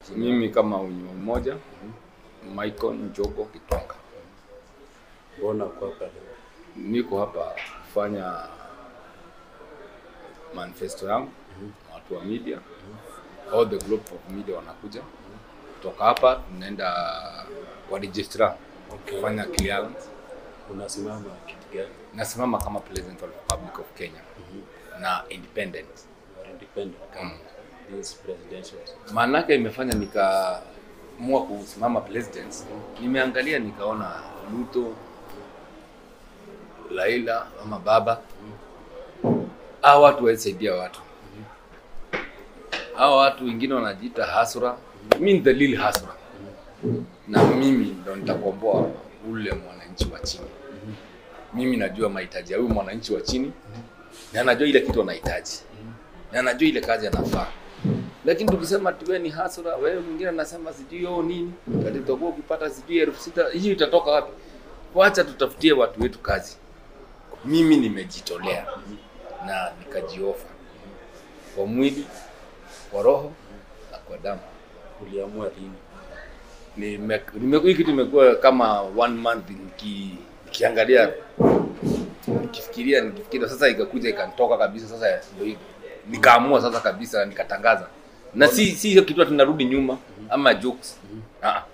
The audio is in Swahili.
Mimi kama unywa mmoja Michael Njogo Kitonga, Mbona uko hapa leo? niko hapa kufanya manifesto yangu na watu wa media, all the group of media wanakuja kutoka hapa, tunaenda kwa registrar kufanya clearance. Unasimama kiti gani? Nasimama kama president of the Republic of Kenya na independent You are independent kama this presidential. maanake imefanya nikaamua kusimama president. Nimeangalia nikaona Ruto, Laila ama baba, hawa watu walisaidia watu, hawa watu wengine wanajiita hasura, mi ni the real hasura, na mimi ndo nitakomboa ule mwananchi wa chini. Mimi najua mahitaji ya huyu mwananchi wa chini, na najua ile kitu anahitaji, na najua ile kazi anafaa lakini tukisema tuwe ni hasura, wewe mwingine anasema sijui yo nini, kati utakuwa ukipata sijui elfu sita hii itatoka wapi? Wacha tutafutie watu wetu kazi. Mimi nimejitolea na nikajiofa kwa mwili, kwa roho na kwa damu. Uliamua lini? Nime, nime, hii kitu imekuwa kama one month niki, nikiangalia nikifikiria nikifikiria, sasa ikakuja ikanitoka kabisa. Sasa ndio hivyo nikaamua sasa kabisa nikatangaza, na si si hiyo kitu tunarudi nyuma ama jokes. Ah,